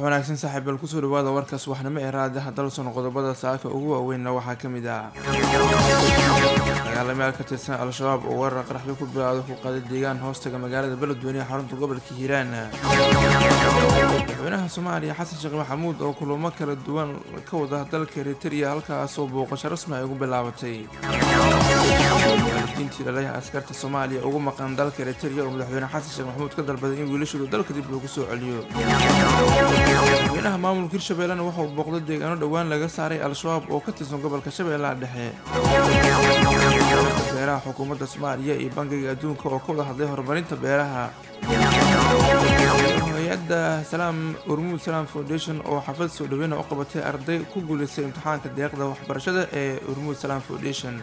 wanaagsan saaxiibal kusoo dhawaada warkaas waxnimo ee raadiaha dalson qodobada saaka ugu waaweynna waxaa ka mid ah dagaalamayaal ka tirsan al-shabaab oo weerar qaraxyo ku bilaawda ku qaaday deegaan hoostaga magaalada beledweyne ee xarunta gobolka hiiraan madaxweynaha soomaaliya xasan sheekh maxamuud oo kulamo kala duwan ka wada dalka eritrea halkaasoo booqasho rasmi ay ugu bilaabatay waalidiintii dhalayaha askarta soomaaliya ugu maqan dalka eritrea oo madaxweyne xasan sheekh maxamuud ka dalbaday in wiilashooda dalka dib loogu soo celiyo madaxweynaha maamulka hirshabeellena waxauu booqday deegaano dhowaan laga saaray al-shabaab oo ka tirsan gobolka shabeellaha dhexe beeraha xukuumadda soomaaliya iyo bangiga adduunka oo ka wada hadlay horumarinta beeraha hay-adda salaam urmuud salaam foundation oo xafad soo dhaweyna u qabatay arday ku guuleystay imtixaanka deeqda waxbarashada ee urmuud salaam foundation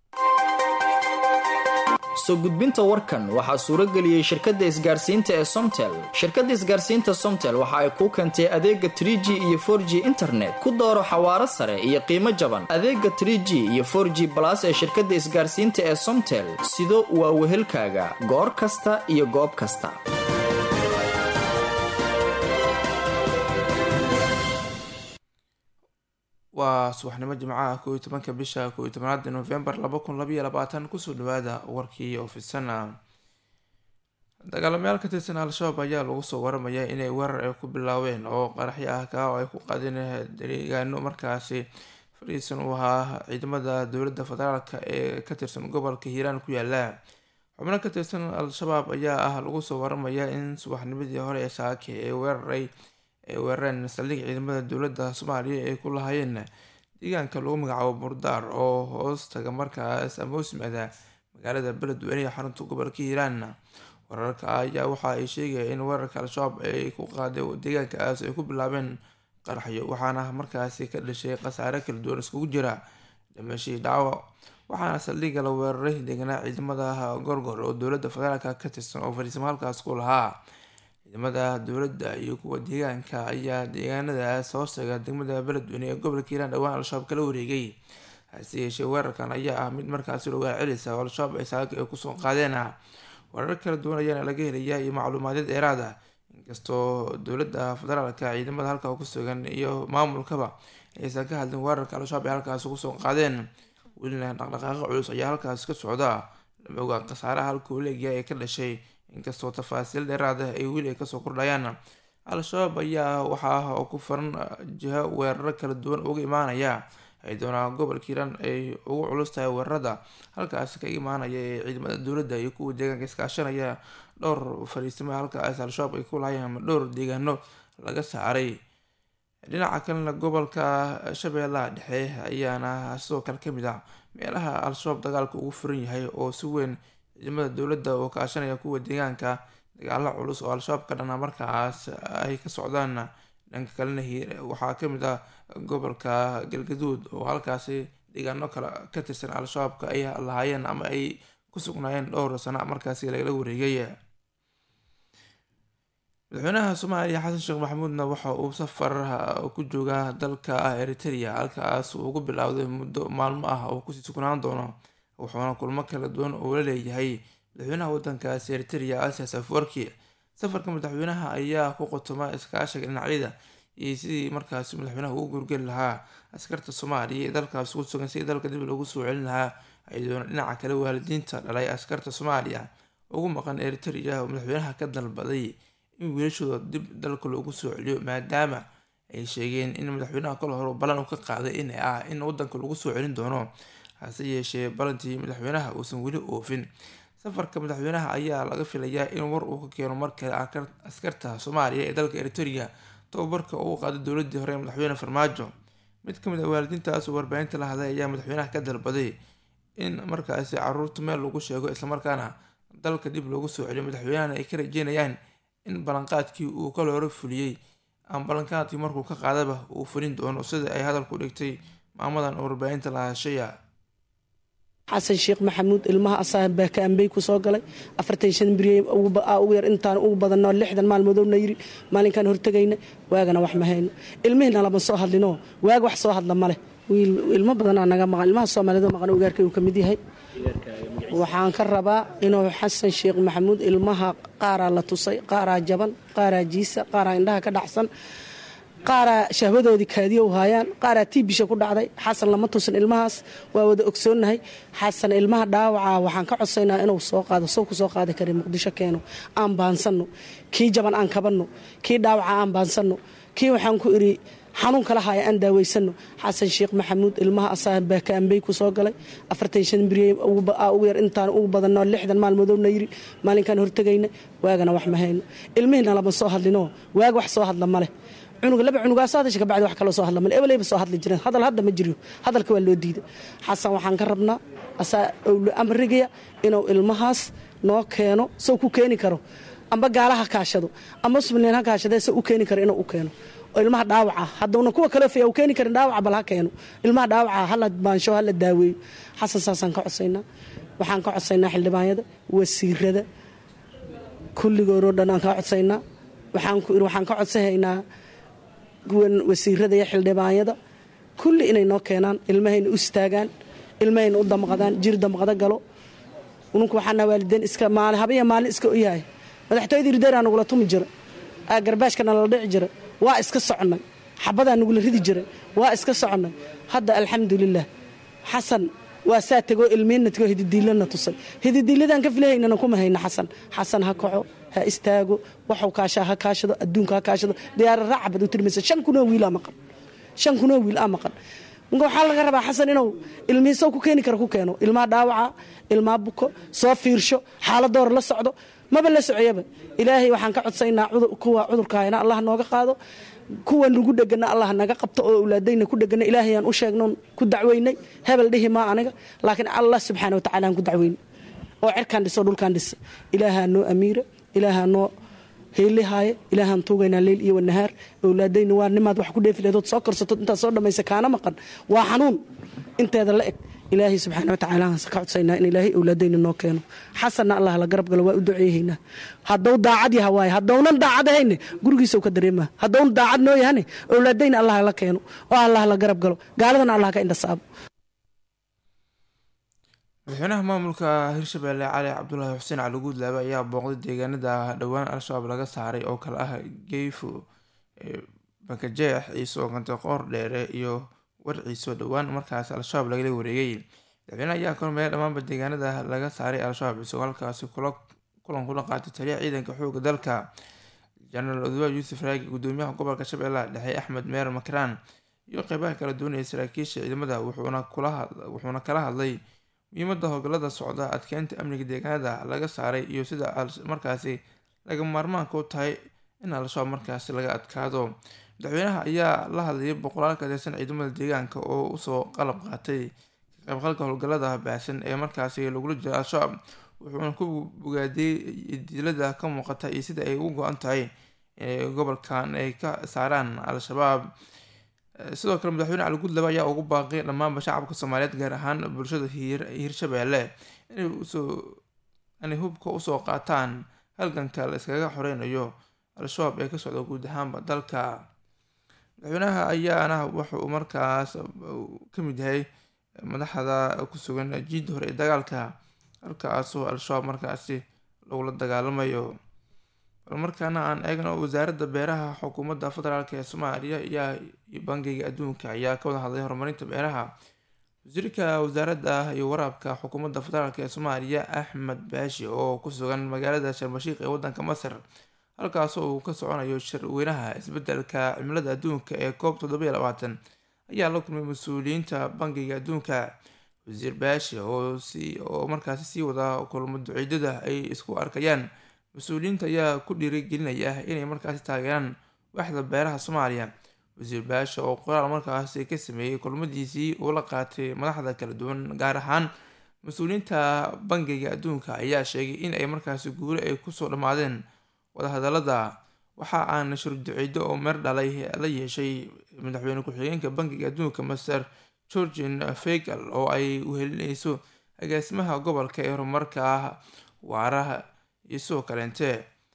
soo gudbinta warkan waxaa suuro geliyey shirkadda isgaarsiinta ee somtel shirkadda isgaarsiinta somtel waxa ay kuu keentay adeega trie g iyo for g internet ku dooro xawaaro sare iyo qiimo jaban adeega trie g iyo for g balas ee shirkadda isgaarsiinta ee somtel sido waa wehelkaaga goor kasta iyo goob kasta waa subaxnimo jimcaha kooiyo tobanka bisha kooiyo tobanaada novembar laba kun labaiyo labaatan kusoo dhawaada warkii ofisana dagaalamayaal ka tirsan al-shabaab ayaa lagu soo waramaya inay weerar ay ku bilaaween oo qaraxyo ah kaa oo ay ku qaadeen deegaano markaasi fariisan uu ahaa ciidamada dowladda federaalka ee ka tirsan gobolka hiiraan ku yaala xubno ka tirsan al-shabaab ayaa ah lagu soo waramaya in subaxnimadii hore ee saake ee weeraray ay weerareen saldhig ciidamada dowladda soomaaliya ay ku lahaayeen deegaanka lagu magacaabo murdaar oo hoos taga markaas ama hosmada magaalada beledweyne ee xarunta gobolka hiiraan wararka ayaa waxa ay sheegaya in weerarka al-shabaab ay ku qaaday deegaankaas ay ku bilaabeen qaraxyo waxaana markaasi ka dhashay khasaare kala duwan iskugu jira dhimashii dhaawac waxaana saldhigga la weeraray deeganaa ciidamada gorgor oo dowladda federaalka ka tirsan oo fariisimo halkaas ku lahaa ciidamada dowladda iyo kuwa deegaanka ayaa deegaanadaas hoostaga degmada beledweyne ee gobolka hiiraan dhowaan al-shabaab kala wareegay hase yeeshee weerarkan ayaa ah mid markaasi logaa celisa oo al-shabaab ay saaka ay kusoo qaadeen weerar kala duwan ayaana laga helayaa iyo macluumaadyo dheeraad ah inkastoo dowladda federaalka ciidamada halkaa ku sugan iyo maamulkaba aysan ka hadlin weerarka al-shabaab ay halkaasi kusoo qaadeen welina dhaqdhaqaaqo culus ayaa halkaasi ka socda lama ogaa khasaaraha halkuu leegyahay ee ka dhashay inkastoo tafaasiil dheeraada ay weli ay kasoo kordhayaan al-shabaab ayaa waxaa ku furan jiho weeraro kala duwan uga imaanaya ay doonaa gobolka hiiraan ay ugu culus tahay weerarada halkaasi ka imaanaya ee ciidamada dowladda iyo kuwa deegaanka iskaashanaya dhowr fariisimo halkaas al-shabaab ay ku lahayeen ama dhowr deegaano laga saaray dhinaca kalena gobolka shabeellaha dhexe ayaana sidoo kale kamid ah meelaha al-shabaab dagaalka ugu furan yahay oo si weyn ciidamada dowladda oo kaashanaya kuwa deegaanka dagaalo culus oo al-shabaab ka dhana markaas ay ka socdaan dhanka kalena waxaa kamid ah gobolka galgaduud oo halkaasi deegaano kale ka tirsan al-shabaabka ay lahaayeen ama ay ku sugnaayeen dhowr sana markaasi lagala wareegay madaxweynaha soomaaliya xasan sheekh maxamuudna waxa uu safar ku joogaa dalka eritrea halkaas uu ugu bilaawday muddo maalmo ah oo kusii sugnaan doono wuxuuna kulmo kala duwan oo la leeyahay madaxweynaha wadankaasi eritrea asias afwarki safarka madaxweynaha ayaa ku qotoma iskaashiga dhinacyada iyo sidii markaasi madaxweynaha ugu gurgeli lahaa askarta soomaaliya ee dalkaas ku sugan sidii dalka dib loogu soo celin lahaa ayadoona dhinaca kale waalidiinta dhalay askarta soomaaliya ugu maqan eritrea oo madaxweynaha ka dalbaday in wiilashooda dib dalka loogu soo celiyo maadaama ay sheegeen in madaxweynaha kol hore ballan uu ka qaaday in ah in wadanka lagu soo celin doono hase yeeshee balantii madaxweynaha uusan weli oofin safarka madaxweynaha ayaa laga filayaa in war uu ka keeno markale askarta soomaaliya ee dalka eritrea tababarka uu qaaday dowladii hore ee madaxweyne farmaajo mid kamid ah waalidiintaas oo warbaahinta la hadlay ayaa madaxweynaha ka dalbaday in markaasi caruurta meel lagu sheego islamarkaana dalka dib loogu soo celiyo madaxweynahana ay ka rajeynayaan in ballanqaadkii uu kala hore fuliyey ama ballanqaadkii markuu ka qaadaba uu fulin doono sida ay hadalku dhigtay maamadan oo warbaahinta la hashaya xasan sheekh maxamuud ilmaha asaga baakaanbey ku soo galay afartan shan beriye ugu yar intaan ugu badanno lixdan maalmoodowna yiri maalinkaan hortegayna waagana wax ma hayno ilmihiina lama soo hadlinoo waaga wax soo hadla maleh wiil ilmo badanaa naga maqan ilmaha soomaaliyed maqan ugaarkay uu ka mid yahay waxaan ka rabaa inuu xasan sheekh maxamuud ilmaha qaaraa la tusay qaaraa jaban qaaraa jiisa qaaraa indhaha ka dhacsan qaaraa shahwadoodii kaadiyo haayaan qaaraa tiibisha ku dhacday xasan lama tusin ilmahaas waa wada ogsoonnahay xasan ilmaha dhaawaca waxaan ka codsaynaa inuu soo qaado soo ku soo qaadi kara muqdisho keeno aan baansanno kii jaban aan kabanno kii dhaawaca aan baansanno kii waxaan ku idhi xanuun kala haya aan daaweysano xasan sheekh maxamuud ilmaha asaabakaambey ku soo galay afartan shan beriye ugu yar intaan ugu badanoo lixdan maalmoodowna yiri maalinkaan hortegayna waagana wax ma hayno ilmihiina lama soo hadlinoo waag wax soo hadla maleh cunuga laba cunugaasoo hadasha kabacdi wax kaloo soo hadla male ebelayba soo hadli jireen hadal hadda ma jiriyo hadalka waa loo diiday xasan waxaan ka rabnaa asaa owlo amrigaya inuu ilmahaas noo keeno sow ku keeni karo amba gaala ha kaashado amba somalilan ha kaashadee se u keeni karo inuu u keeno oo ilmaha dhaawaca haddawna kuwa kale fiya u keeni karin dhaawaca bal ha keeno ilmaha dhaawaca hala baansho hala daaweeyo xasan saasaan ka codsaynaa waxaan ka codsaynaa xildhibaanyada wasiirada kulligoodoo dhan aan ka codsaynaa waxaan ku iri waxaan ka codsahaynaa kuwan wasiirada iyo xildhibaanyada kulli inay noo keenaan ilmahayna u istaagaan ilmahayna u damqadaan jir damqado galo ununku waxaana waalideen iska maali habaya maalin iska u yahay madaxtooyadii rideeraa nagula tumi jira garbaashkana la dhici jira waa iska soconnay xabadaa nagula ridi jiray waa iska soconnay hadda alxamdulilah xasan waa saa tegoo ilmiinna tegoo hididiilana tusay hididiiladaan ka filahaynana kuma hayna xasan xasan ha kaco ha istaago waxuu kaashaa ha kaashado adduunka ha kaashado diyaara raacabad u tirmaysa shan kunoo wiilaa maqan shan kunoo wiil aa maqan marka waxaa laga rabaa xasan inuu ilmihiisow ku keeni kara ku keeno ilmaha dhaawaca ilmaha buko soo fiirsho xaaladoora la socdo maba la socoyaba ilaahay waxaan ka codsaynaa kuwa cudurka hayna allah nooga qaado kuwa nagu dhegana allah naga qabto oo awlaadayna ku dhegana ilaahayaan u sheegnoon ku dacweynay hebel dhihi maa aniga laakiin allah subxaana watacala aan ku dacweynay oo cerkaan dhiso dhulkaan dhisa ilaahaa noo amiira ilaahaa noo heylihaaye ilaahaan tuugaynaa leyl iyo wanahaar awlaadayna waa nimaad wax ku dheefi leedood soo korsatood intaad soo dhammaysa kaana maqan waa xanuun inteeda la eg ilaahay subxaana watacaala aan ka codsaynaa in ilaahay awlaadayna noo keeno xasanna allah la garab galo waa u duceeyahaynaa haddou daacad yaha waaye haddownan daacad ahayne gurigiisau ka dareemaa haddowna daacad noo yahane awlaadayna allah la keeno oo allah la garab galo gaaladana allah ka indhasaabo madaxweynaha maamulka hirshabelle cali cabdulaahi xuseen cali guudlaabe ayaa booqday deegaanada dhowaan al-shabaab laga saaray oo kale ah geyfo bakajeex ciiso qantiqoor dheere iyo warciiso dhowaan markaas al-shabaab lagala wareegay madaxweyneha ayaa kormeeya dhammaanba deegaanada laga saaray al-shabaab isagoo halkaasi kulan kula qaatay taliya ciidanka xooga dalka jenaraal oduwa yuusuf raagi gudoomiyaha gobolka shabeellaha dhexe axmed meer makraan iyo qeybaha kala duwanaya saraakiisha ciidamada wuxuuna kala hadlay muhiimada howlgallada socda adkeynta amniga deegaanada laga saaray iyo sida markaasi laga maarmaanka u tahay in al-shabaab markaasi laga adkaado madaxweynaha ayaa la hadlayay boqolaal ka tirsan ciidamada deegaanka oo usoo qalab qaatay kaqeybqalka howlgallada baahsan ee markaasi lagula jiro al-shabaab wuxuuna ku bogaadiyey dilada ka muuqata iyo sida ay ugu go-an tahay gobolkan ay ka saaraan al-shabaab sidoo kale madaxweyne cali gudlaba ayaa ugu baaqay dhammaanba shacabka soomaaliyeed gaar ahaan bulshada hirshabeelle inay hubka usoo qaataan halganka la iskaga xoreynayo al-shabaab ee ka socda guud ahaanba dalka madaxweynaha ayaana wuxa uu markaas ka mid yahay madaxda ku sugan jiidda hore ee dagaalka halkaasoo al-shabaab markaasi lagula dagaalamayo bal markaana aan eegno wasaaradda beeraha xukuumadda federaalk ee soomaaliya iyo bangiga adduunka ayaa ka wada hadlay horumarinta beeraha wasiirka wasaaradda iyo waraabka xukuumadda federaalk ee soomaaliya axmed baashi oo ku sugan magaalada sharmashiik ee wadanka masar halkaasoo uu ka soconayo shirweynaha isbedelka cimilada adduunka ee coob toddoba iyo labaatan ayaa la kulmay mas-uuliyiinta bangiga adduunka wasiir baashi oo oo markaasi sii wada kulmo duceedyada ay isku arkayaan mas-uuliyiinta ayaa ku dhiirigelinaya inay markaasi taageeraan waaxda beeraha soomaaliya wasiir baasha oo qoraal markaasi ka sameeyey kulmadiisii uu la qaatay madaxda kala duwan gaar ahaan mas-uuliyiinta bangiga adduunka ayaa sheegay in ay markaasi guule ay kusoo dhammaadeen wadahadalada waxa aan shurduceedo oo meer dhalay la yeeshay madaxweyne ku-xigeenka bangiga adduunka master georgian fegal oo ay uhelineyso agaasimaha gobolka ee horumarka waaraha iyo sidoo kaleente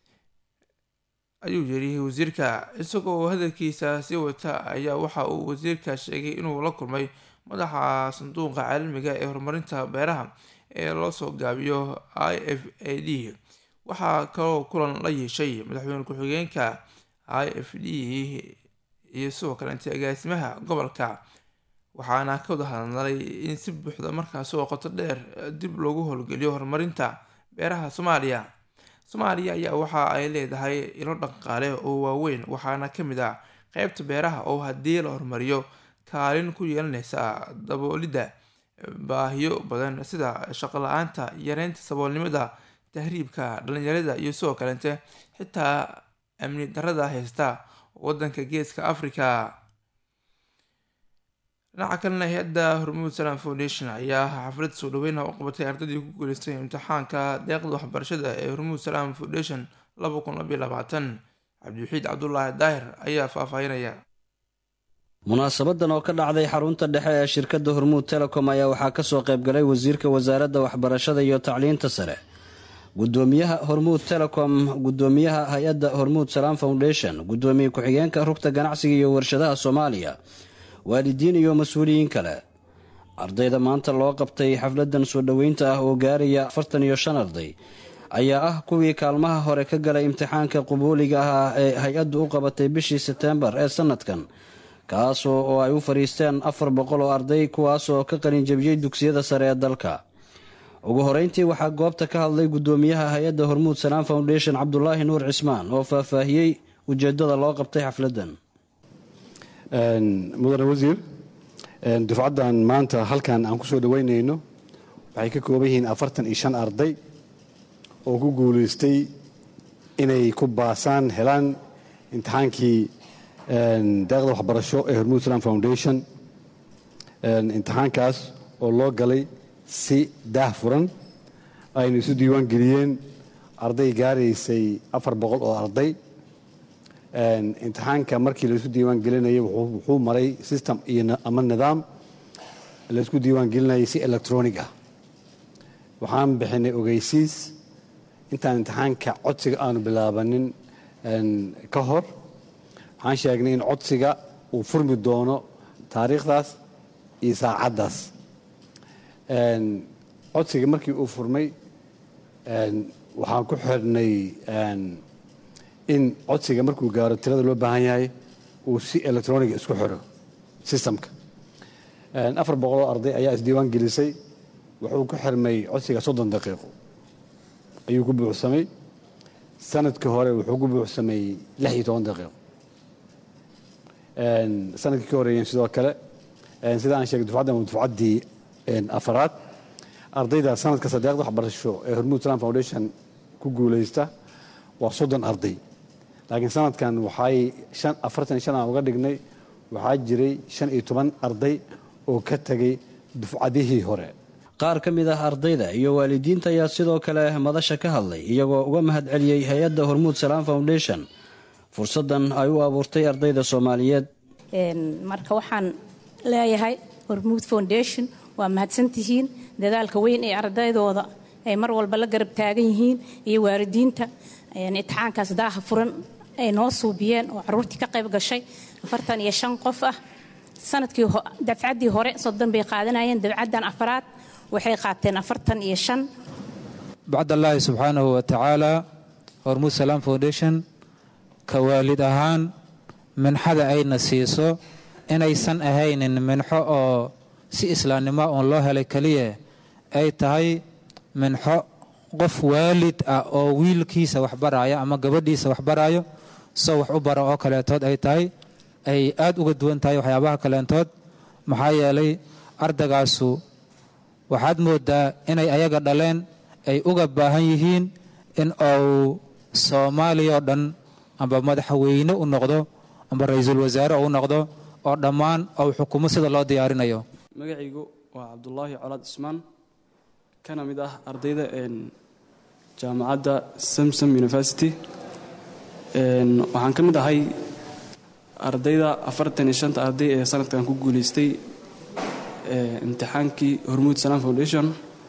ayuu yiri wasiirka isagoo hadalkiisa sii wata ayaa waxa uu wasiirka sheegay inuu la kulmay madaxa sanduuqa caalamiga ee horumarinta beeraha ee loo soo gaabiyo i f a d waxaa kaloo kulan la yeeshay madaxweyne ku-xigeenka i f d iyo sidoo kaleente agaasimaha gobolka waxaana ka wada hadlay in si buuxda markaasi oo qoto dheer dib loogu howlgeliyo horumarinta beeraha soomaaliya soomaaliya ayaa waxa ay leedahay ilo dhaqaale oo waaweyn waxaana kamid ah qeybta beeraha oo haddii la horumariyo kaalin ku yeelaneysa daboolidda baahiyo badan sida shaqo la-aanta yareynta saboolnimada tahriibka dhalinyarada iyo sidoo kaleente xitaa amni darada haysta wadanka geeska africa dhinaca kalena hay-adda hormuud salam foundation ayaa xaflad soo dhaweyna u qabatay ardaydii ku guuleystay imtixaanka deeqda waxbarashada ee hormuud salam foundation laba kun labaiyo labaatan cabdiwaxiid cabdulaahi daahir ayaa faahfaahinaya munaasabadan oo ka dhacday xarunta dhexe ee shirkadda hormuud telecom ayaa waxaa kasoo qaybgalay wasiirka wasaaradda waxbarashada iyo tacliinta sare gudoomiyaha hormuud telecom gudoomiyaha hay-adda hormuud salaam foundation gudoomiye ku-xigeenka rugta ganacsiga iyo warshadaha soomaaliya waalidiin iyo mas-uuliyiin kale ardayda maanta loo qabtay xafladan soo dhoweynta ah oo gaaraya afartan iyo shan arday ayaa ah kuwii kaalmaha hore ka galay imtixaanka qubuuliga ah ee hay-addu u qabatay bishii seteembar ee sanadkan kaasoo oo ay u fadhiisteen afar boqol oo arday kuwaasoo ka qalinjabiyey dugsiyada sare ee dalka ugu horeyntii waxaa goobta ka hadlay gudoomiyaha hay-adda hormuud salaam foundation cabdulaahi nuur cismaan oo faahfaahiyey ujeedada loo qabtay xafladan mudane wasiir dufcaddan maanta halkan aan kusoo dhaweynayno waxay ka kooban yihiin afartan iyo shan arday oo ku guulaystay inay ku baasaan helaan imtixaankii deeqda waxbarasho ee hormuud islam foundation imtixaankaas oo loo galay si daah furan aynu isu diiwaan geliyeen arday gaaraysay afar boqol oo arday imtixaanka markii laisu diiwaan gelinayay wuxuu maray system iyo ama nidaam laisku diiwaan gelinayay si electronic ah waxaan bixinay ogeysiis intaan imtixaanka codsiga aanu bilaabanin ka hor waxaan sheegnay in codsiga uu furmi doono taariikhdaas iyo saacaddaas codsiga markii uu furmay waxaan ku xirnay in codsiga markuu gaaro tirada loo baahan yahay uu si electroniga isku xiro systemka afar boqoloo arday ayaa isdiiwaan gelisay wuxuu ku xirmay codsiga soddon daqiiqo ayuu ku buuxsamay sanadkii hore wuxuu ku buuxsamay lix iyo toban daqiiqo sanadkii ka horeeyeen sidoo kale sida aan sheegay dufcaddan waa dufcaddii afaraad ardayda sanadka sadeeqda waxbarasho ee hormuud islam foundation ku guulaysta waa soddon arday laakiin sanadkan waxay afartan shan aan uga dhignay waxaa jiray shan iyo toban arday oo ka tegay dufcadihii hore qaar ka mid ah ardayda iyo waalidiinta ayaa sidoo kale madasha ka hadlay iyagoo uga mahad celiyey hay-adda hormuud salaam foundation fursaddan ay u abuurtay ardayda soomaaliyeed marka waxaan leeyahay hormuud foundation waa mahadsantihiin dadaalka weyn ee ardaydooda ay mar walba la garab taagan yihiin iyo waalidiinta imtixaankaas daaha furan ay noo suubiyeen oo caruurtii ka qayb gashay afartan iyo shan qof ah sanadkii dafcaddii hore soddon bay qaadanayeen dabcaddan afaraad waxay qaateen afartan iyo shan bacdallaahi subxaanahu wa tacaala hormuud salaam foundation ka waalid ahaan minxada ayna siiso inaysan ahaynin minxo oo si islaamnimo uun loo helay keliya ay tahay minxo qof waalid ah oo wiilkiisa waxbaraya ama gabadhiisa waxbarayo soo wax u bara oo kaleetood ay tahay ay aad uga duwan tahay waxyaabaha kaleentood maxaa yeelay ardagaasu waxaad moodaa inay ayaga dhaleen ay uga baahan yihiin in uu soomaaliya oo dhan amba madaxweyne u noqdo amba ra-iisul wasaare u noqdo oo dhammaan ou xukumo sida loo diyaarinayo magacaygu waa cabdulaahi colaad cismaan kana mid ah ardayda jaamacadda samsom university waxaan ka mid ahay ardayda afartan iyo shanta arday ee sanadkan ku guulaystay imtixaankii hormuud salaam foundation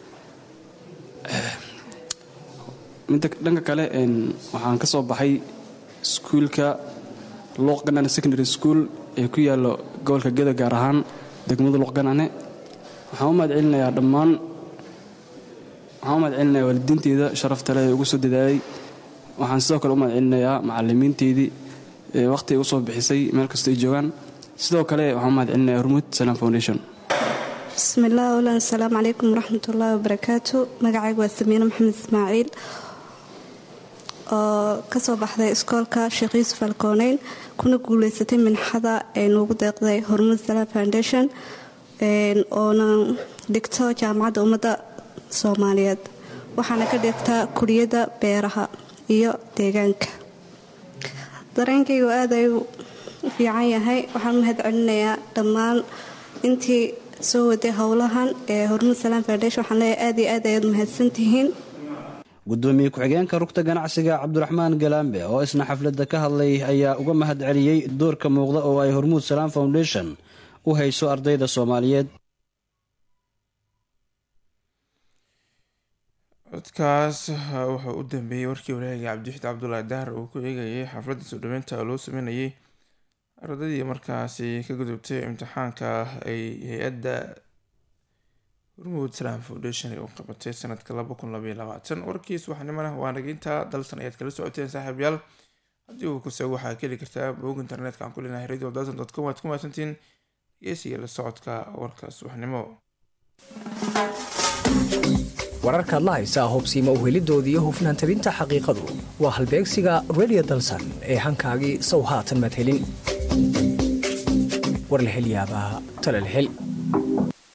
midda dhanka kale waxaan ka soo baxay iskuulka luuqganane secondary school ee ku yaallo gobolka geda gaar ahaan degmada luuqganane waxaan u mahad celinayaa dhammaan waxaan u mahad celinayaa waalidiinteyda sharafta leh ee ugu soo dadaalay waxaan sidoo kale u mahad celinayaa macallimiinteydii waqti ay usoo bixisay meel kasta ay joogaan sidoo kale waxaan mahad celinaya hormuud salaam foundation bismillaah wlan asalaamu calaykum waraxmatullaahi wabarakaatu magacaygu waa samiine maxamed ismaaciil oo kasoo baxday iskoolka sheekh yuusuf alkooneyn kuna guuleysatay minxada ee nuugu deeqday hormuud salaam foundation oona dhigto jaamacadda ummadda soomaaliyeed waxaana ka dhigtaa kuliyadda beeraha iyo deegaanka dareenkaygu aad ayuu u fiican yahay waxaan mahad celinayaa dhammaan intii soo waday howlahan ee hormuud salaam foundation waxaan leeyahay aad iyo aad ayaad mahadsantihiin gudoomiye ku-xigeenka rugta ganacsiga cabdiraxmaan galaambe oo isna xafladda ka hadlay ayaa uga mahad celiyey doorka muuqda oo ay hormuud salaam foundation u hayso ardayda soomaaliyeed codkaas wuxuu u dambeeyey warkii walaahga cabdixid cabdulaahi dahar uu ku eegayay xafladda soo dhaweynta loo sameynayay ardaydii markaasi ka gudubtay imtixaanka ay hay-adda hormuud salaam foundation ay u qabatay sanadka laba kun labaiyo labaatan warkiis waxnimana waa naginta dalsan ayaad kala socoteen saaxiibyaal haddii uu kusago waxaa ka heli kartaa bog internetka aan ku leenahay radio dalsan dot com waad ku mahadsantiin dhegeysiga la socodka warkaas waxnimo wararkaad la haysaa hubsiima uhelidoodii hufnaan tabinta xaqiiqadu waa halbeegsiga radio dalsan ee hankaagii sow haatan maad helin war la hel yaabaa tale la hel